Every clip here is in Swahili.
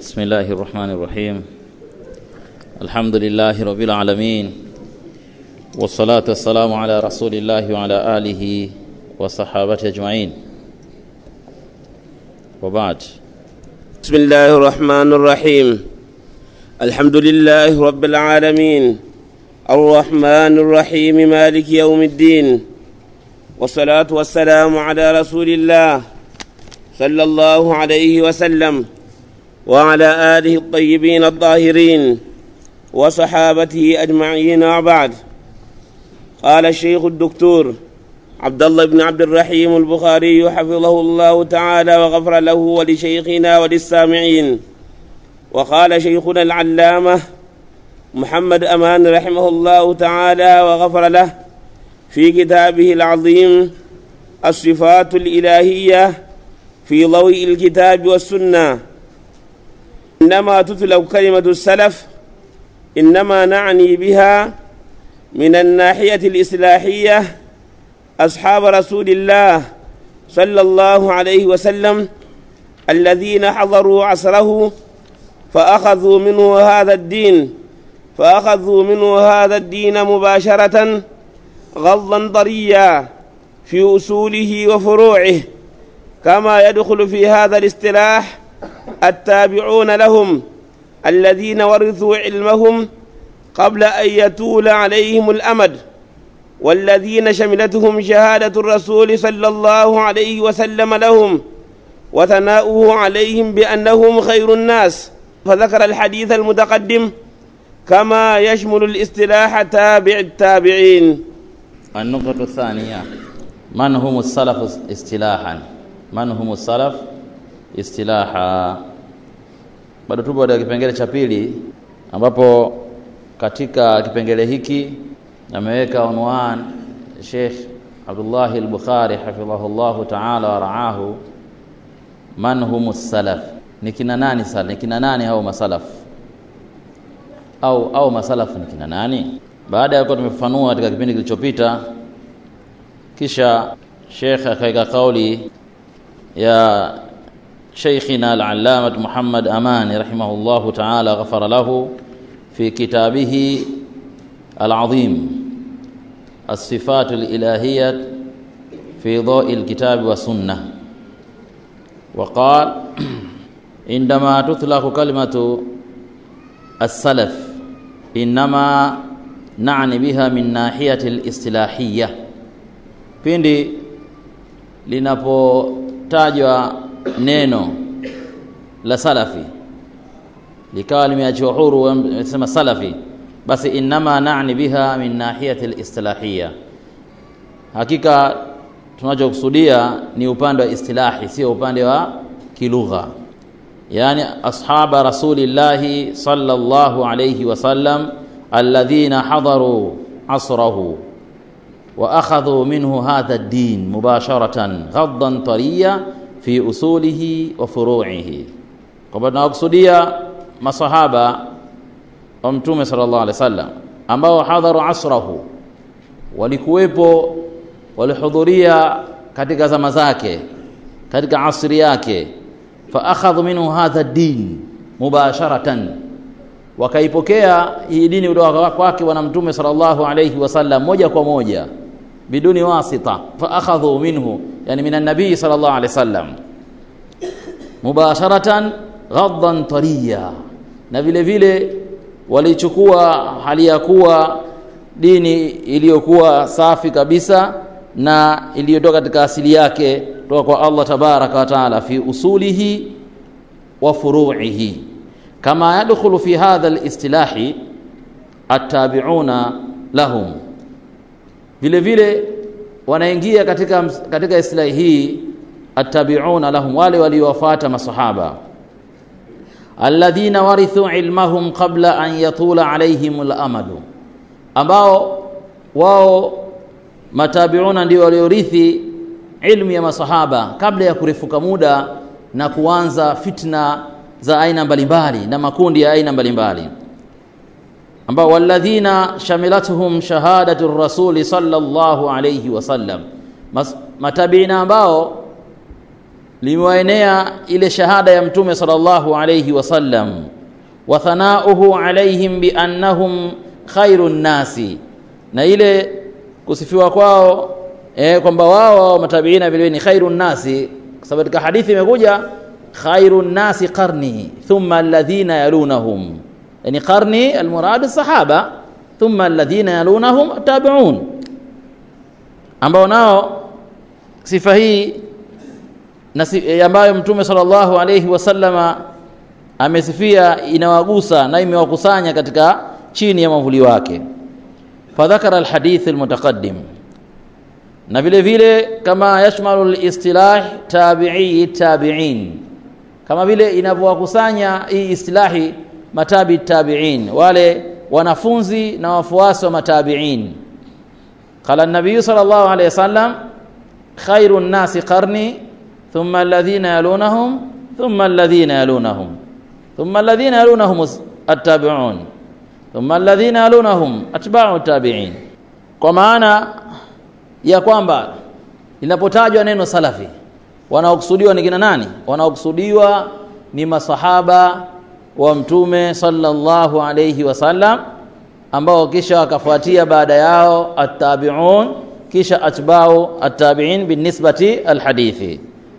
بسم الله الرحمن الرحيم الحمد لله رب العالمين والصلاة والسلام على رسول الله وعلى آله وصحابته أجمعين وبعد بسم الله الرحمن الرحيم الحمد لله رب العالمين الرحمن الرحيم مالك يوم الدين والصلاة والسلام على رسول الله صلى الله عليه وسلم وعلى آله الطيبين الطاهرين وصحابته أجمعين وبعد قال الشيخ الدكتور عبد الله بن عبد الرحيم البخاري حفظه الله تعالى وغفر له ولشيخنا وللسامعين وقال شيخنا العلامة محمد أمان رحمه الله تعالى وغفر له في كتابه العظيم الصفات الإلهية في ضوء الكتاب والسنة إنما تتلو كلمة السلف إنما نعني بها من الناحية الإصلاحية أصحاب رسول الله صلى الله عليه وسلم الذين حضروا عصره فأخذوا منه هذا الدين فأخذوا منه هذا الدين مباشرة غضا طريا في أصوله وفروعه كما يدخل في هذا الاصطلاح التابعون لهم الذين ورثوا علمهم قبل أن يطول عليهم الأمد والذين شملتهم شهادة الرسول صلى الله عليه وسلم لهم وثناؤه عليهم بأنهم خير الناس فذكر الحديث المتقدم كما يشمل الاصطلاح تابع التابعين النقطة الثانية من هم السلف اصطلاحا من هم السلف istilaha bado tupo katika kipengele cha pili ambapo katika kipengele hiki ameweka unwan Sheikh Abdullah al-Bukhari hafidhahullahu ta'ala wa ra'ahu man hum salaf ni kina nani sala ni kina nani hao masalaf au au masalaf ni kina nani baada ya kuwa tumefafanua katika kipindi kilichopita kisha Sheikh akaweka kauli ya شيخنا العلامة محمد أمان رحمه الله تعالى غفر له في كتابه العظيم الصفات الإلهية في ضوء الكتاب والسنة وقال عندما تطلق كلمة السلف إنما نعني بها من ناحية الاصطلاحية pindi linapotajwa neno la salafi likawa limeachiwa huru amesema salafi basi innama na'ni biha min nahiyati al-istilahiyya hakika tunachokusudia ni upande wa istilahi sio upande wa kilugha yani ashaba rasulillahi sallallahu alayhi wasallam alladhina hadaru asrahu wa akhadhu minhu hadha ad-din mubasharatan ghaddan tariya fi usulihi wa furu'ihi kwamba tunawakusudia masahaba wa mtume sallallahu alaihi wasallam ambao hadharu asrahu walikuwepo walihudhuria katika zama zake katika asri yake fa akhadhu minhu hadha din mubasharatan wakaipokea hii dini kutoka kwake bwana mtume sallallahu alaihi wasallam moja kwa moja biduni wasita fa akhadhu minhu yani min an-nabii sallallahu alaihi wasallam mubasharatan ghaddan tariya na vile vile walichukua hali ya kuwa dini iliyokuwa safi kabisa na iliyotoka katika asili yake kutoka kwa Allah tabaraka wa taala fi usulihi wa furu'ihi kama yadkhulu fi hadha al-istilahi at-tabi'una lahum vile vile wanaingia katika katika islahi hii attabi'una lahum wale waliowafuata masahaba alladhina warithu ilmahum qabla an yatula alaihim al-amadu ambao wao matabiuna ndio waliorithi ilmu ya masahaba kabla ya kurefuka muda na kuanza fitna za aina mbalimbali na makundi ya aina mbalimbali ambao walladhina shamilatuhum shahadatu rasuli sallallahu alayhi wasallam matabiina ambao limewaenea ile shahada ya mtume sallallahu alayhi wasallam wa thanauhu alaihim biannahum khairu nnasi na ile kusifiwa kwao eh, kwamba wao matabiina vile ni khairu nnasi kwa sababu katika hadithi imekuja khairu nnasi qarni thumma alladhina yalunahum yani qarni almurad sahaba thumma alladhina yalunahum tabi'un ambao nao sifa hii na si, ambayo mtume sallallahu alayhi wasallama amesifia inawagusa na imewakusanya katika chini ya mavuli wake fadhakara alhadith almutaqaddim na vile vile kama yashmalu alistilah tabi'i tabi'in kama vile inavyowakusanya hii istilahi matabi tabi'in wale wanafunzi na wafuasi wa matabi'in qala an-nabiy sallallahu alayhi wasallam khairu an-nasi qarni thumma alladhina yalunahum thumma alladhina yalunahum thumma alladhina yalunahum at-tabi'un thumma alladhina yalunahum atba'u tabi'in kwa maana ya kwamba linapotajwa neno salafi wanaokusudiwa ni kina nani wanaokusudiwa ni masahaba wa mtume sallallahu alayhi wasallam ambao kisha wakafuatia baada yao at-tabi'un kisha atba'u at-tabi'in binisbati al-hadithi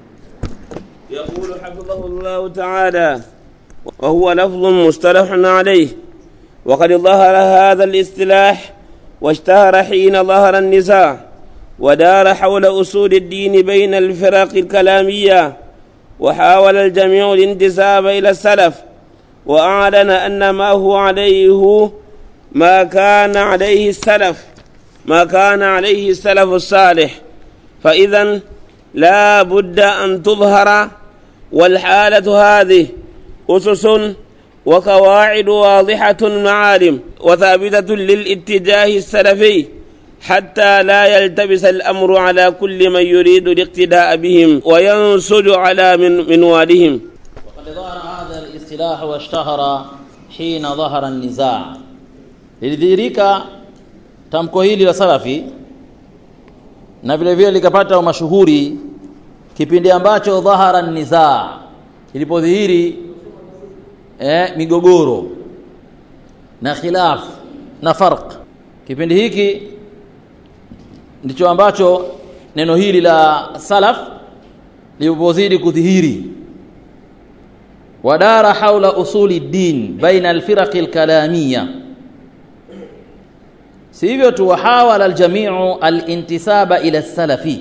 يقول حفظه الله تعالى وهو لفظ مصطلح عليه وقد ظهر هذا الاصطلاح واشتهر حين ظهر النزاع ودار حول أصول الدين بين الفرق الكلامية وحاول الجميع الانتساب إلى السلف وأعلن أن ما هو عليه ما كان عليه السلف ما كان عليه السلف الصالح فإذا لا بد أن تظهر والحالة هذه أسس وقواعد واضحة معالم وثابتة للاتجاه السلفي حتى لا يلتبس الأمر على كل من يريد الاقتداء بهم وينسج على من منوالهم وقد ظهر هذا الاصطلاح واشتهر حين ظهر النزاع lilidhihirika tamko hili la salafi na vile vile likapata mashuhuri kipindi ambacho dhahara nizaa ilipodhihiri eh, migogoro na khilaf na farq kipindi hiki ndicho ambacho neno hili la salaf lilipozidi kudhihiri wadara haula usuli din baina alfiraqi alkalamiyya si hivyo tu wahawala aljamiu alintisaba ila salafi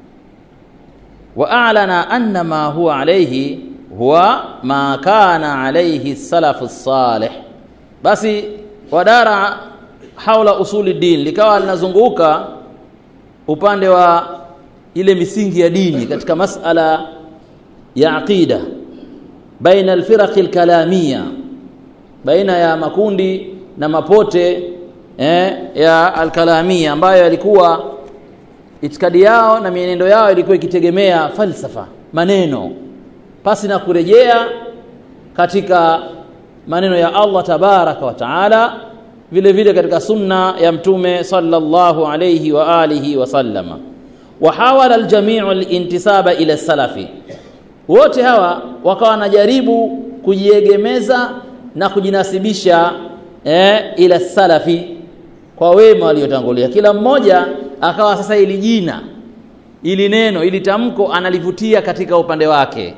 واعلن ان ما هو عليه هو ما كان عليه السلف الصالح basi wadara haula usuli din likawa linazunguka upande wa ile misingi ya dini katika masala ya aqida baina alfiraq alkalamia baina ya makundi na mapote eh, ya alkalamia ambayo yalikuwa itikadi yao na mienendo yao ilikuwa ikitegemea falsafa maneno pasi na kurejea katika maneno ya Allah tabaraka wa taala vile vile katika sunna ya mtume sallallahu alayhi wa alihi wa sallama wa hawala aljami'u alintisaba ila salafi wote hawa wakawa wanajaribu kujiegemeza na kujinasibisha eh, ila salafi kwa wema waliotangulia kila mmoja akawa sasa ili jina ili neno ili tamko analivutia katika upande wake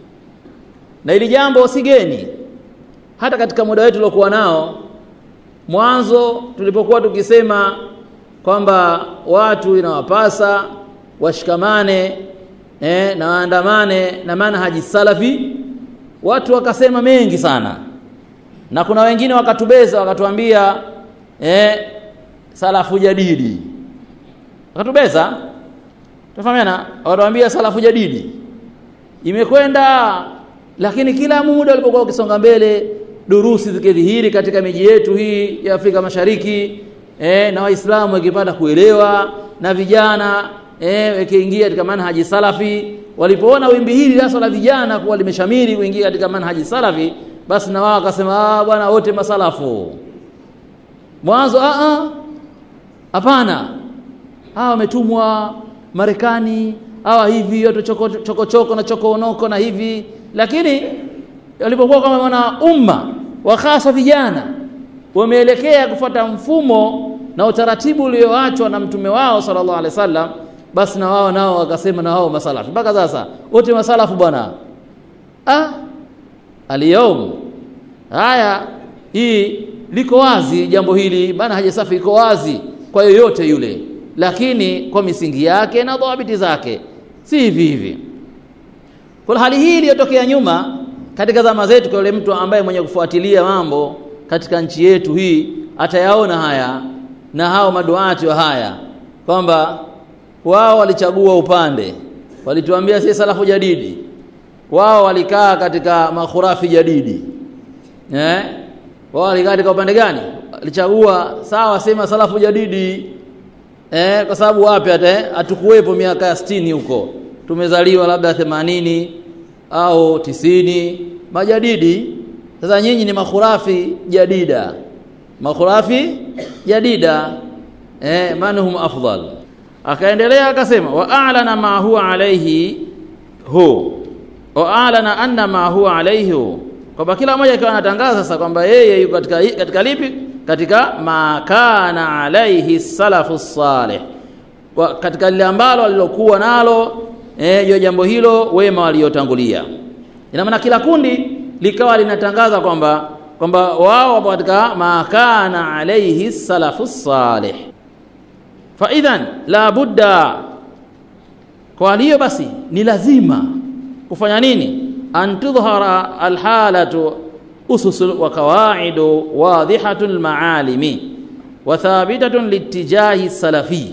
na ili jambo si geni hata katika muda wetu uliokuwa nao mwanzo tulipokuwa tukisema kwamba watu inawapasa washikamane eh, na waandamane na manhaji salafi watu wakasema mengi sana na kuna wengine wakatubeza wakatuambia eh, salafu jadidi wakatubeza tufahamiana wakatuambia salafu jadidi imekwenda lakini kila muda ulipokuwa ukisonga mbele durusi zikidhihiri katika miji yetu hii ya Afrika Mashariki eh, na waislamu wakipata kuelewa na vijana eh, wakiingia katika manhaji salafi walipoona wimbi hili hasa la vijana kuwa limeshamiri kuingia katika manhaji salafi basi na wao wakasema ah bwana wote masalafu mwanzo a a hapana hawa wametumwa Marekani hawa hivi watu choko choko, choko na chokoonoko na hivi lakini walipokuwa kama wana umma wa hasa vijana wameelekea kufuata mfumo na utaratibu ulioachwa na mtume wao sallallahu alaihi wasallam basi na wao nao wakasema na wao masalafu mpaka sasa wote masalafu bwana ah aliyaum haya hii liko wazi jambo hili bana haja safi iko wazi kwa yoyote yule lakini kwa misingi yake na dhabiti zake si hivi hivi kwa hali hii iliyotokea nyuma katika zama zetu kwa yule mtu ambaye mwenye kufuatilia mambo katika nchi yetu hii atayaona haya na hao maduati wa haya kwamba wao walichagua upande walituambia si salafu jadidi wao walikaa katika makhurafi jadidi eh wao walikaa katika upande gani walichagua sawa sema salafu jadidi eh kwa sababu wapi hata hatukuwepo miaka ya 60 huko tumezaliwa labda 80 au tisini majadidi sasa nyinyi ni makhurafi jadida makhurafi jadida eh manhum afdal akaendelea akasema wa a'lana ma huwa alayhi hu wa a'lana anna ma huwa alayhi hu kwamba kila mmoja akiwa anatangaza sasa kwamba yeye yuko katika katika lipi katika ma kana alayhi salafu salih wa katika lile ambalo alilokuwa nalo eh hiyo jambo hilo wema waliotangulia ina maana kila kundi likawa linatangaza kwamba kwamba wao wapo katika ma kana alayhi salafu salih fa idhan la budda kwa hiyo basi ni lazima kufanya nini an tudhhara alhalatu usus wa qawaidu wadhihatul maalimi wa thabitatun litijahi salafi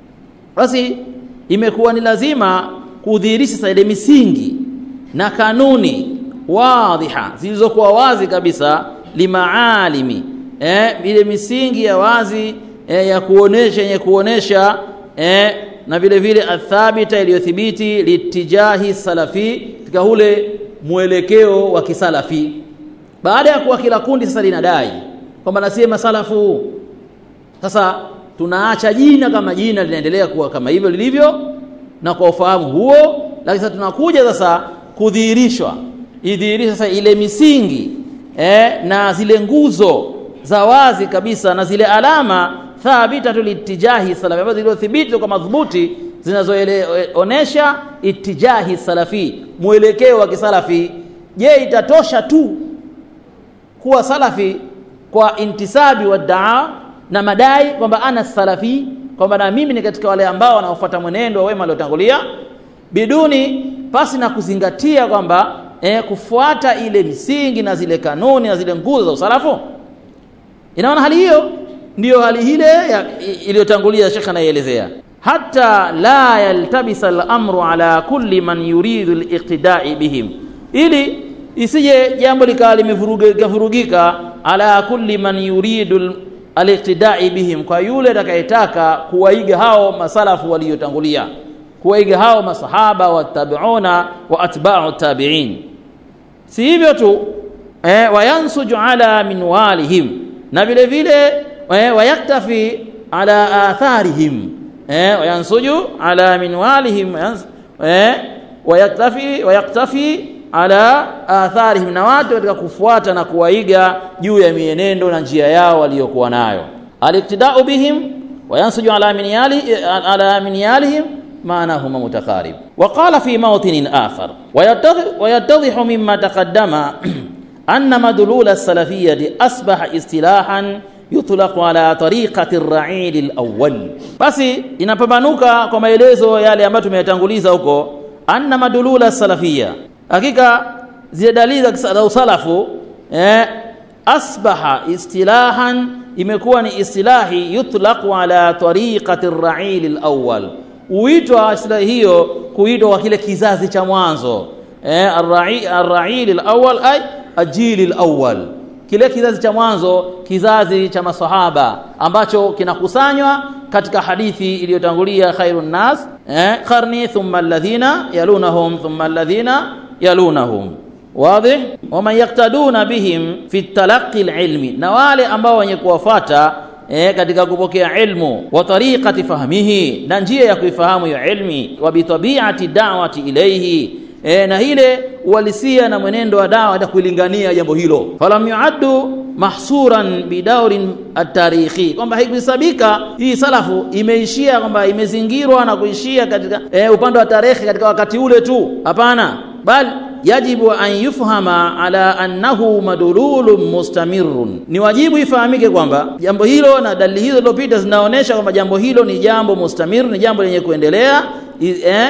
basi imekuwa ni lazima kudhihirisha sasa ile misingi na kanuni wadhiha zilizokuwa wazi kabisa limaalimi eh ile misingi ya wazi eh, ya kuonesha yenye kuonesha eh, na vile vile athabita iliyothibiti litijahi salafi katika ule mwelekeo wa kisalafi baada ya kuwa kila kundi sasa linadai kwamba nasema salafu sasa tunaacha jina kama jina linaendelea kuwa kama hivyo lilivyo na kwa ufahamu huo lakini sasa tunakuja sasa kudhihirishwa idhihirisha sasa ile misingi eh, na zile nguzo za wazi kabisa na zile alama thabita litijahi salafi ambazo zilizothibiti kwa madhubuti zinazoonesha itijahi salafi mwelekeo wa kisalafi je itatosha tu kuwa salafi kwa intisabi wa daa na madai kwamba ana salafi kwamba na mimi ni katika wale ambao wanaofuata mwenendo wa wema waliotangulia biduni pasi na kuzingatia kwamba eh, kufuata ile misingi na zile kanuni na zile nguzo za usalafu inaona hali hiyo ndiyo hali ile iliyotangulia shekha anaielezea hata la yaltabisa al-amru ala kulli man yuridu al-iqtida'i bihim ili isije jambo likawa limevurugika ala kulli man yuridu al-iqtida'i bihim kwa yule atakayetaka kuwaiga hao masalafu waliotangulia kuwaiga hao masahaba watabiuna wa atba'u tabi'in si hivyo tu eh, wayansuju ala minwalihim na vile vile eh, wayaktafi ala atharihim eh, wayansuju ala minwalihim eh, wayaktafi wayaktafi ala atharihim na watu katika kufuata na kuwaiga juu ya mienendo na njia yao waliyokuwa nayo aliktidau bihim wayansuju ala minyali ala minyalihim معناهما متقارب وقال في موطن آخر ويتضح مما تقدم أن مدلول السلفية أصبح اصطلاحا يطلق على طريقة الرعيل الأول basi inapambanuka kwa maelezo yale ambayo tumeyatanguliza huko anna madulula salafia hakika zile dalili za usalafu eh, asbaha istilahan imekuwa ni istilahi yutlaqu ala tariqati ar-ra'il al-awwal uitwa istilahi hiyo kuitwa kwa kile kizazi cha mwanzo eh ar-ra'il al-awwal ay ajil al-awwal kile kizazi cha mwanzo kizazi cha masahaba ambacho kinakusanywa katika hadithi iliyotangulia khairun nas eh qarni thumma alladhina yalunahum thumma alladhina yalunahum واضح ومن يقتدون بهم في التلقي العلمي na wale ambao wenye kuwafuata e, katika kupokea ilmu wa tariqati fahmihi na njia ya kuifahamu hiyo ilmi wa bitabiati da'wati ilayhi e, na ile uhalisia na mwenendo wa dawa hata kuilingania jambo hilo falam yuaddu mahsuran bidaurin at-tarikhi kwamba haikuhesabika hii salafu imeishia kwamba imezingirwa na kuishia katika e, upande wa tarehe katika wakati ule tu hapana bal yajibu an yufhama ala annahu madululun mustamirun ni wajibu ifahamike kwamba jambo hilo na dalili hizo zilizopita zinaonyesha kwamba jambo hilo ni jambo mustamir ni jambo lenye kuendelea eh,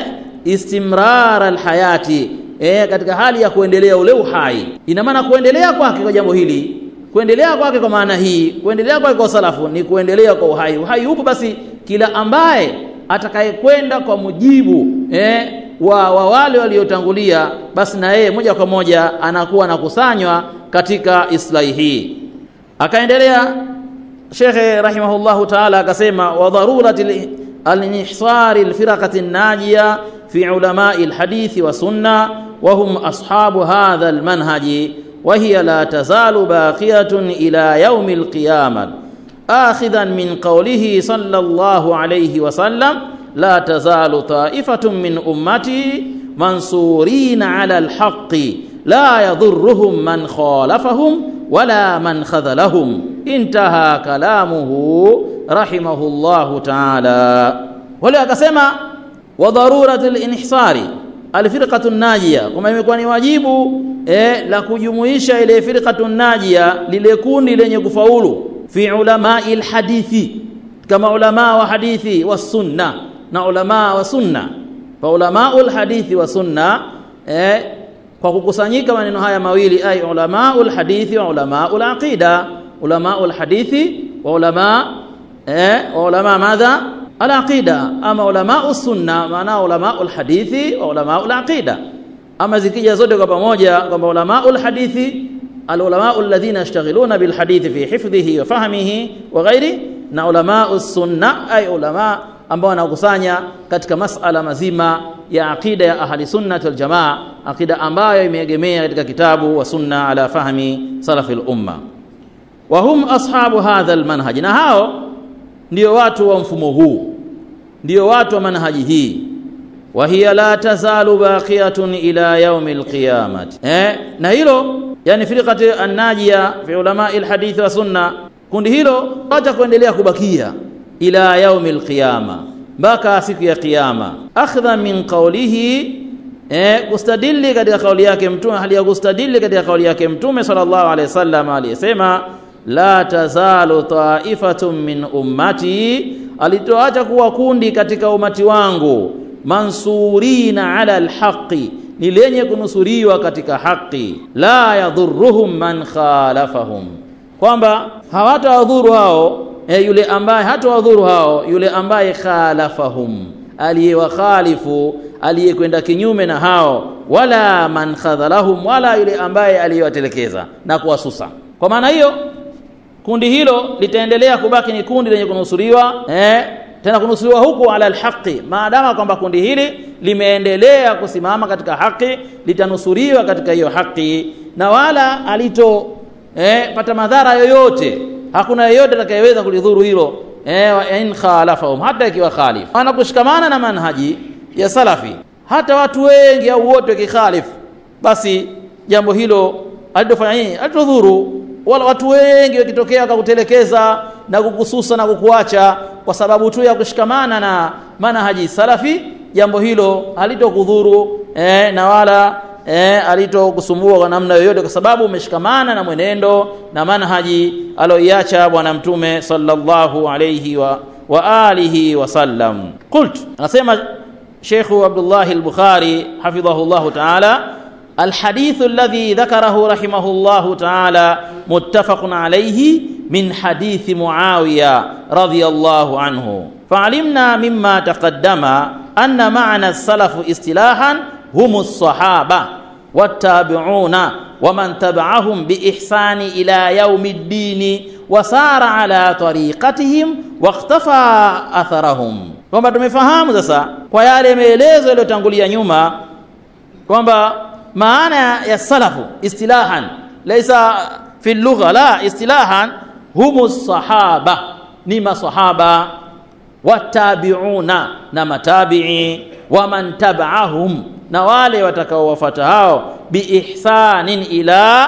istimrar alhayati eh, katika hali ya kuendelea ule uhai ina maana kuendelea kwake kwa jambo hili kuendelea kwake kwa maana hii kuendelea kwake kwa salafu ni kuendelea kwa uhai uhai upo basi kila ambaye atakayekwenda kwa mujibu eh, wa, wa wale waliotangulia basi na yeye moja kwa moja anakuwa anakusanywa katika islahi hii akaendelea shekhe rahimahullahu taala akasema wa dharurati al-inhsari al-firaqati an-najiya fi ulamai al-hadithi wa sunna wa hum ashabu hadha al-manhaji wa hiya la tazalu baqiyatun ila yawm al-qiyamah akhidhan min qawlihi sallallahu alayhi wa sallam لا تزال طائفة من أمتي منصورين على الحق لا يضرهم من خالفهم ولا من خذلهم انتهى كلامه رحمه الله تعالى ولا akasema وضرورة الانحصار الفرقة الناجية kama imekuwa ni wajibu eh, la kujumuisha ile firqatu najia lile kundi lenye kufaulu fi ulamai alhadithi kama ulama wa hadithi wa sunna na ulama wa sunna fa ulamaul hadithi wa sunna eh, kwa kukusanyika maneno haya mawili ay ulamaul hadithi wa ulamaul aqida ulamaul hadithi wa ulama eh, wa ulama madha alaqida ama ulamaus sunna maana ulamaul hadithi wa ulamaul aqida ama zikija zote kwa pamoja kwamba ulamaul hadithi العلماء الذين يشتغلون بالحديث في حفظه وفهمه وغيره na ulama sunna ay ulama ambao wanakusanya katika masala mazima ya aqida ya ahli sunna wal jamaa aqida ambayo imeegemea katika kitabu wa sunna ala fahmi salafil umma wa hum ashabu hadha almanhaj na hao ndio watu wa mfumo huu ndio watu wa manhaji hii wa hiya la tazalu baqiyatun ila yaumi alqiyamati eh na hilo yani firqati an-najia fi ulama alhadith wa sunna kundi hilo hata kuendelea kubakia ila yaumi alqiyama mpaka siku ya kiyama akhdha min qawlihi eh kustadili katika kauli yake mtume hali ya kustadili katika kauli yake mtume sallallahu alaihi wasallam aliyesema la tazalu ta'ifatun min ummati alitoacha kuwa kundi katika umati wangu mansurina ala alhaqi ni lenye kunusuriwa katika haki la yadhurruhum man khalafahum kwamba hawatawadhuru hao e, yule ambaye hatawadhuru hao yule ambaye khalafahum aliyewakhalifu aliyekwenda kinyume na hao wala man khadhalahum wala yule ambaye aliyewatelekeza na kuwasusa kwa maana hiyo kundi hilo litaendelea kubaki ni kundi lenye kunusuriwa eh, tena kunusuriwa huku ala alhaqi maadama kwamba kundi hili limeendelea kusimama katika haki litanusuriwa katika hiyo haki na wala alito eh, pata madhara yoyote hakuna yeyote atakayeweza kulidhuru hilo eh, wa in khalafahum hata ikiwa khalif ana kushikamana na manhaji ya salafi hata watu wengi au wote wakikhalifu basi jambo hilo alitofanya nini alitodhuru wala watu wengi wakitokea wakakutelekeza na kukususa na kukuacha kwa sababu tu ya kushikamana na manhaji salafi jambo hilo halitokudhuru eh, na wala eh, alitokusumbua kwa namna yoyote kwa sababu umeshikamana na mwenendo na manhaji aloiacha bwana mtume sallallahu alayhi wa, wa alihi wasallam qult anasema Sheikh Abdullah al-Bukhari hafidhahu ta'ala الحديث الذي ذكره رحمه الله تعالى متفق عليه من حديث معاوية رضي الله عنه فعلمنا مما تقدم أن معنى السلف اصطلاحا هم الصحابة والتابعون ومن تبعهم بإحسان إلى يوم الدين وسار على طريقتهم واختفى أثرهم kwamba tumefahamu sasa kwa yale maelezo yaliyotangulia nyuma kwamba maana ya salafu istilahan laysa fi lugha la istilahan humu sahaba ni masahaba watabiuna na matabii waman tabaahum na wale watakaowafuata hao biihsanin ila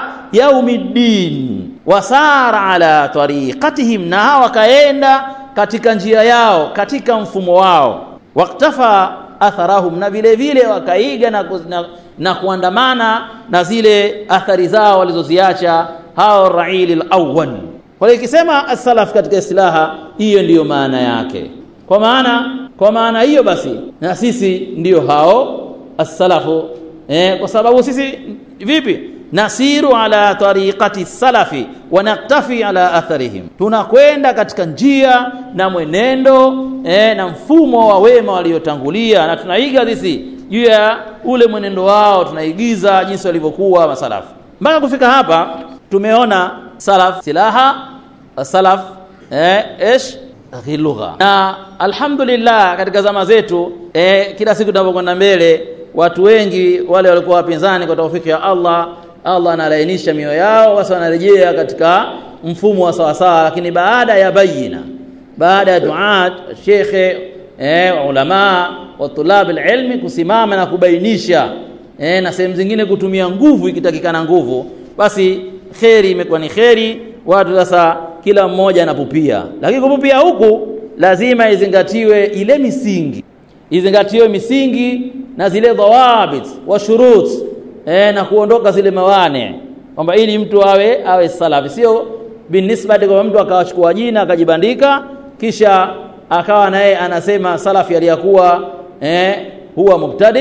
yaumiddin wasara ala tariqatihim na hao wakaenda katika njia yao katika mfumo wao waktafa atharahum na vile vile wakaiga na, na, na kuandamana na zile athari zao walizoziacha hao raili lawal kwa hiyo ikisema as-salaf katika istilaha hiyo ndiyo maana yake kwa maana kwa maana hiyo basi na sisi ndiyo hao as-salafu eh, kwa sababu sisi vipi nasiru ala tariqati salafi wa naktafi ala atharihim tunakwenda katika njia na mwenendo eh, na mfumo wa wema waliotangulia na tunaiga sisi juu ya ule mwenendo wao tunaigiza jinsi walivyokuwa masalafu mpaka kufika hapa tumeona salaf silaha salaf eh, ish lugha na alhamdulillah katika zama zetu eh, kila siku tunapokwenda mbele watu wengi wale walikuwa wapinzani kwa taufiki ya Allah Allah analainisha mioyo yao basi wanarejea katika mfumo wa sawasawa lakini baada ya bayina baada ya duat shekhe eh, ulama wa tulab alilmi kusimama na kubainisha eh, na sehemu zingine kutumia nguvu ikitakikana nguvu basi kheri imekuwa ni kheri watu sasa kila mmoja anapupia lakini kupupia huku lazima izingatiwe ile misingi izingatiwe misingi na zile dhawabit wa shurut eh, na kuondoka zile mawane kwamba ili mtu awe awe salafi sio binisbati kwa mtu akawachukua jina akajibandika kisha akawa naye anasema salafi aliyakuwa eh, huwa mubtadi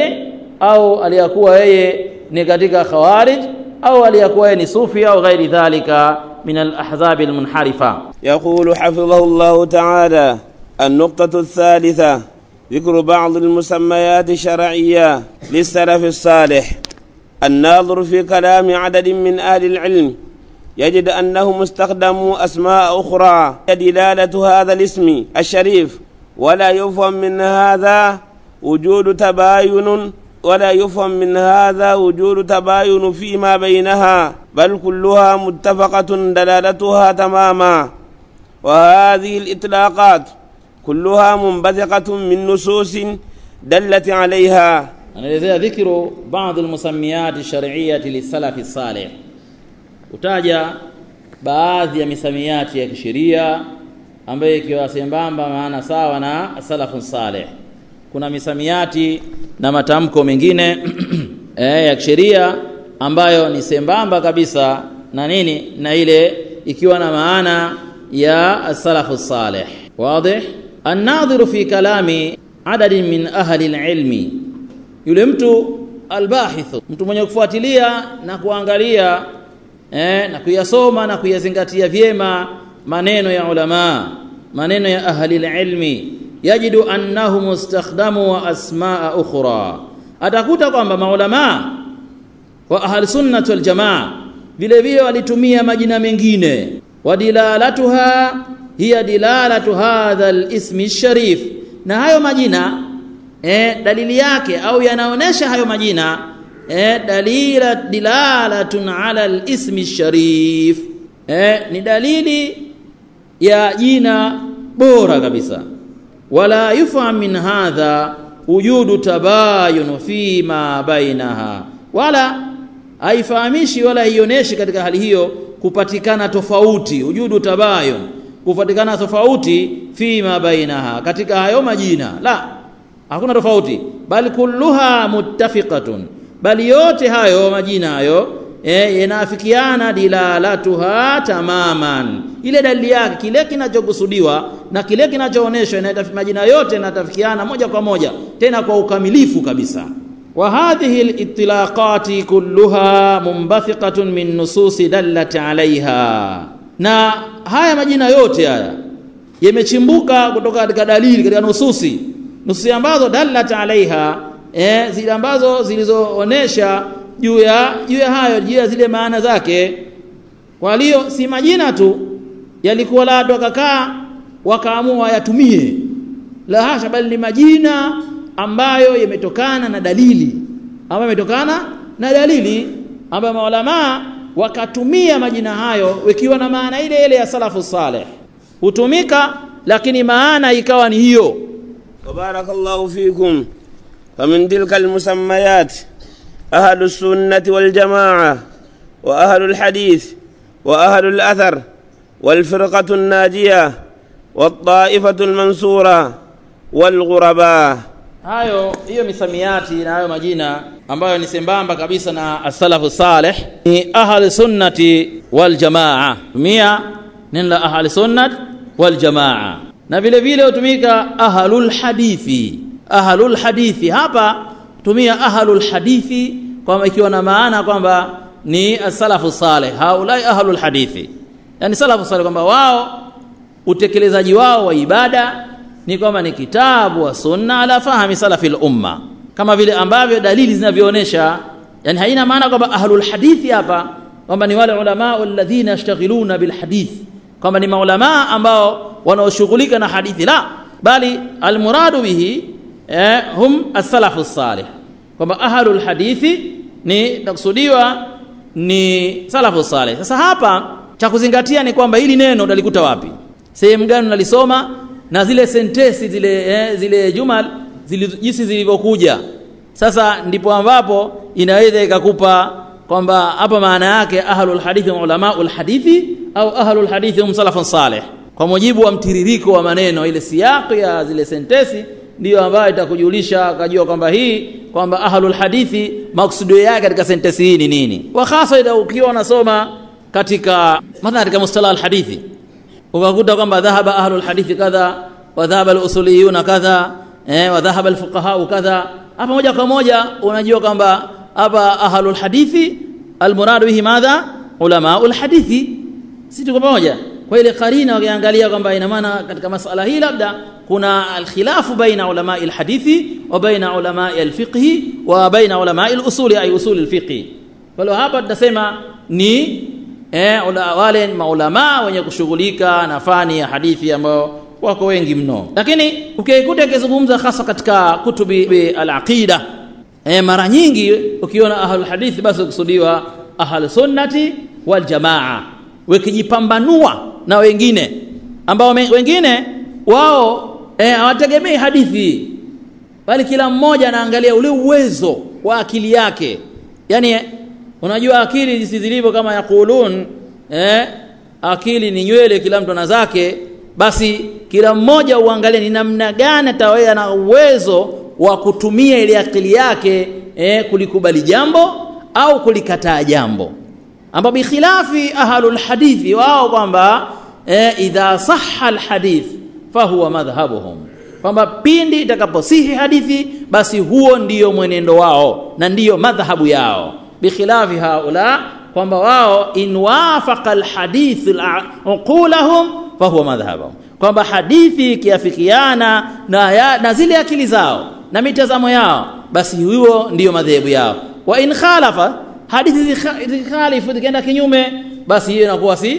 au aliyakuwa yeye ni katika khawarij au aliyakuwa yeye ni sufi au ghairi dhalika من الأحزاب المنحرفة يقول حفظه الله تعالى النقطة الثالثة ذكر بعض المسميات الشرعية للسلف الصالح الناظر في كلام عدد من أهل العلم يجد أنهم استخدموا أسماء أخرى دلالة هذا الاسم الشريف ولا يفهم من هذا وجود تباين ولا يفهم من هذا وجود تباين فيما بينها بل كلها متفقة دلالتها تماما وهذه الإطلاقات كلها منبثقة من نصوص دلت عليها anaelezea dhikru baadhi almusamiyati shar'iyyati lisalafi salih utaja baadhi ya misamiati ya kisheria ambayo ikiwa sambamba maana sawa na salafu salih kuna misamiati na matamko mengine eh, ya kisheria ambayo ni sembamba kabisa na nini na ile ikiwa na maana ya salafu salih wazi الناظر في كلام عدد من أهل العلم yule mtu albahithu mtu mwenye kufuatilia na kuangalia eh, na kuyasoma na kuyazingatia vyema maneno ya ulama maneno ya ahli ilmi yajidu annahum istakhdamu asmaa ukhra atakuta kwamba maulama wa ahli sunnah wal jamaa vile vile walitumia majina mengine wadilalatuha hiya dilalatu hadha alismi sharif na hayo majina eh, dalili yake au yanaonesha hayo majina eh, dalila dilalatun ala alismi sharif eh, ni dalili ya jina bora kabisa wala yufham min hadha wujudu tabayun fi ma bainaha wala haifahamishi wala haionyeshi katika hali hiyo kupatikana tofauti wujudu tabayun kupatikana tofauti fi ma bainaha katika hayo majina la hakuna tofauti bali kulluha muttafiqatun bali yote hayo majina hayo eh, yanaafikiana dilalatuha tamaman ile dalili yake kile kinachokusudiwa na kile kinachoonyeshwa majina yote yanatafikiana moja kwa moja tena kwa ukamilifu kabisa wa hadhihi alitlaqati kulluha munbathiqatun min nususi dallat alaiha na haya majina yote haya yamechimbuka kutoka katika dalili katika nususi nususi ambazo dallat alaiha eh, zile ambazo zilizoonesha juu ya juu ya hayo juu ya zile maana zake kwa hiyo si majina tu yalikuwa la watu wakakaa wakaamua yatumie la hasha bali ni majina ambayo yametokana na dalili ambayo yametokana na dalili ambayo maulama wakatumia majina hayo wakiwa na maana ile ile ya salafu saleh hutumika lakini maana ikawa ni hiyo وبارك الله فيكم فمن تلك المسميات أهل السنة والجماعة وأهل الحديث وأهل الأثر والفرقة الناجية والطائفة المنصورة والغرباء hayo hiyo misamiati na hayo majina ambayo ni sembamba kabisa na as-salafu salih ni ahli sunnati wal jamaa tumia neno la ahli sunnat wal jamaa na vile vile hutumika ahlul hadithi ahlul hadithi hapa tumia ahlul hadithi kwamba ikiwa na maana kwamba ni as-salafu salih haulai ahlul hadithi yani salafu salih kwamba wao utekelezaji wao wa ibada ni kwamba ni kitabu wa sunna ala fahmi salafi umma kama vile ambavyo dalili zinavyoonyesha yani haina maana kwamba ahlul hadithi hapa kwamba ni wale ulama alladhina yashtaghiluna bil hadith kwamba ni maulama ambao wanaoshughulika na hadithi la bali almuradu bihi eh, hum as-salafu salih kwamba ahlul hadithi ni takusudiwa ni salafu salih sasa hapa cha kuzingatia ni kwamba hili neno utalikuta wapi sehemu gani unalisoma na zile sentesi zile eh, zile jumal zile jinsi zilivyokuja sasa ndipo ambapo inaweza ikakupa kwamba hapa maana yake ahlul hadithi wa ulamaul hadithi au ahlul hadithi hum salafun salih kwa mujibu wa mtiririko wa maneno ile siyaqi ya zile sentesi ndiyo ambayo itakujulisha ukajua kwamba hii kwamba ahlul hadithi maksudio yake katika sentesi hii ni nini wa hasa ida ukiwa unasoma katika mathalan katika mustalah alhadithi ukakuta kwamba dhahaba ahlul hadithi kadha wa dhahaba alusuliyuna kadha eh wa dhahaba alfuqaha kadha hapa moja kwa moja unajua kwamba hapa ahlul hadithi almurad bihi madha ulama alhadithi si tuko pamoja kwa ile karina wakiangalia kwamba ina maana katika masala hii labda kuna alkhilafu baina ulama alhadithi wa baina ulama alfiqhi wa baina ulama alusuli ay usul alfiqhi kwa hiyo hapa tutasema ni eh, ula, wale maulama wenye kushughulika na fani ya hadithi ambao wako wengi mno lakini ukikuta akizungumza hasa katika kutubi al-aqida eh, mara nyingi ukiona ahlul hadithi basi ukusudiwa ahlus sunnati wal jamaa wakijipambanua na wengine ambao wengine wao hawategemei eh, hadithi bali kila mmoja anaangalia ule uwezo wa akili yake yani unajua akili jinsi zilivyo kama yakulun eh, akili ni nywele kila mtu ana zake basi kila mmoja uangalie ni namna gani atawea na uwezo wa kutumia ile akili yake eh, kulikubali jambo au kulikataa jambo ambapo bikhilafi ahlul hadithi wao kwamba eh, idha sahha alhadith fahuwa madhhabuhum kwamba pindi itakaposihi hadithi basi huo ndiyo mwenendo wao na ndiyo madhhabu yao bikhilafi haula kwamba wao in wafaqa alhadith uqulahum fahuwa madhhabuhum kwamba hadithi ikiafikiana na, ya, na zile akili zao na mitazamo yao basi huo ndiyo madhehebu yao wa in khalafa hadithi zikhalifu zikienda kinyume basi hiyo inakuwa si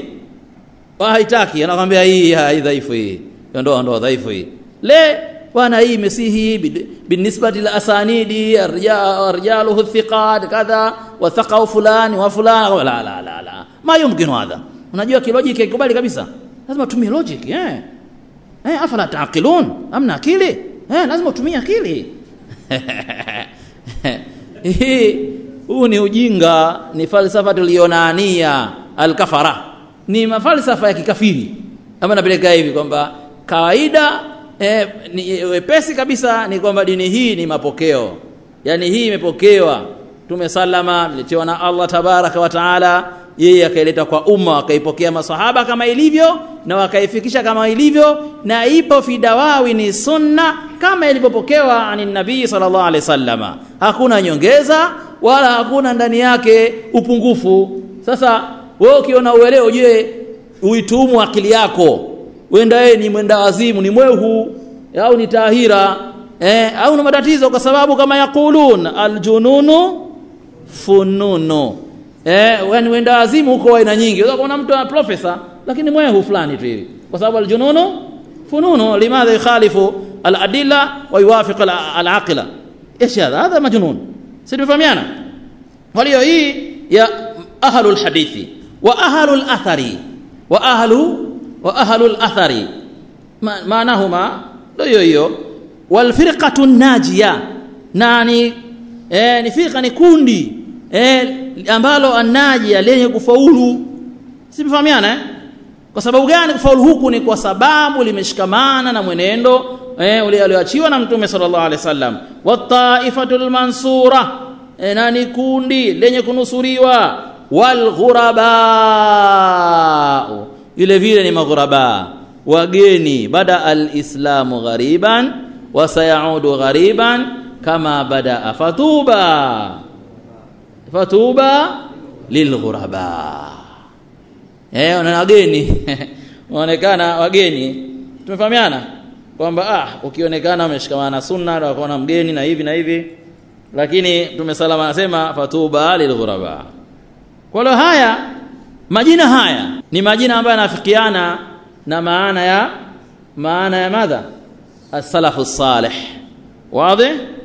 haitaki anakwambia hii hii dhaifu hii ndio ndio dhaifu hii le bwana hii imesihi binisbati la asanidi arjaluhu thiqat kadha wa thaqau fulani wa fulani la la la la ma yumkinu hadha unajua kilogic ikubali kabisa lazima tumie logic eh eh afala taqilun amna akili eh lazima utumie akili hii huu ni ujinga ni falsafa tulionania alkafara ni mafalsafa ya kikafiri ama napeleka hivi kwamba kawaida eh, ni wepesi kabisa ni kwamba dini hii ni mapokeo yani hii imepokewa tume salama mletewa na Allah tabaraka wa taala yeye akaileta kwa umma wakaipokea masahaba kama ilivyo na wakaifikisha kama ilivyo na ipo fidawawi ni sunna kama ilivyopokewa ani nabii sallallahu alaihi wasallama hakuna nyongeza wala hakuna ndani yake upungufu sasa wewe ukiona uelewa je uitumu akili yako wenda yeye ni mwenda wazimu ni mwehu au ni tahira eh, au na matatizo kwa sababu kama yakulun aljununu fununu eh, yani wenda wazimu huko aina nyingi unaweza kuona mtu ana profesa lakini mwehu fulani tu hivi kwa sababu aljununu fununu limadha yukhalifu aladilla wa yuwafiq alaqila ايش هذا هذا مجنون سيفهميانا walio hii ya ahlul hadithi wa ahlul athari wa ahlu wa ahlul athari Ma, maanahuma ndio hiyo hiyo walfirqatu najia na ni eh, ni firqa ni kundi eh, ambalo anajia lenye kufaulu sifahamiana eh? kwa sababu gani kufaulu huku ni kwa sababu limeshikamana na mwenendo eh, ule alioachiwa na mtume sallallahu alaihi wasallam wataifatul mansura eh, na ni kundi lenye kunusuriwa walghuraba vile vile ni maghuraba wageni bada alislamu ghariban wa sayaudu ghariban kama bada fatuba fatuba lilghuraba eh na wageni waonekana wageni tumefahamiana kwamba ah ukionekana umeshikamana na sunna na ukaona mgeni na hivi na hivi lakini tumesalama anasema fatuba lilghuraba kwa hiyo haya majina haya ni majina ambayo yanafikiana na maana ya maana ya madha as-salafu salih wazi